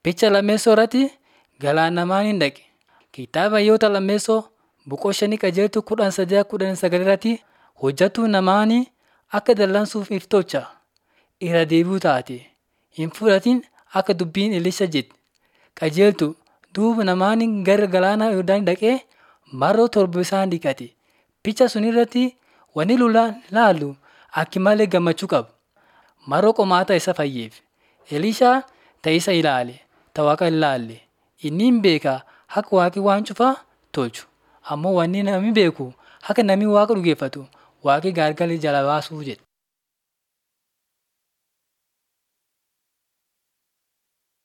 Picha lammeessoo irratti galaanamaan hin dhaqe. Kitaaba Hayyoota lammeessoo boqoo shanii qajeeltuu kudhan sadii kudhan sagal irratti hojjettuu namaan akka dallansuuf if tolcha. Irra deebi'uu taate hin fudhatin akka dubbiin Elisha jedhe. Qajeeltu duuba namaan gara galaana Yordaan dhaqee mar'oo torba isaan dhiqate. Picha sun irratti wanni laallu akki malee gammachuu qaba. Mar'oo qomaata isa fayyeef. Elishaa ta'isa ilaale, ta Waaqa hin laalle. Inni hin beeka akka Waaqi waan cufaa tolchu. Ammoo wanni namni beeku akka namni Waaqa dhugeeffatu Waaqi gargar jala baasuu jedhe.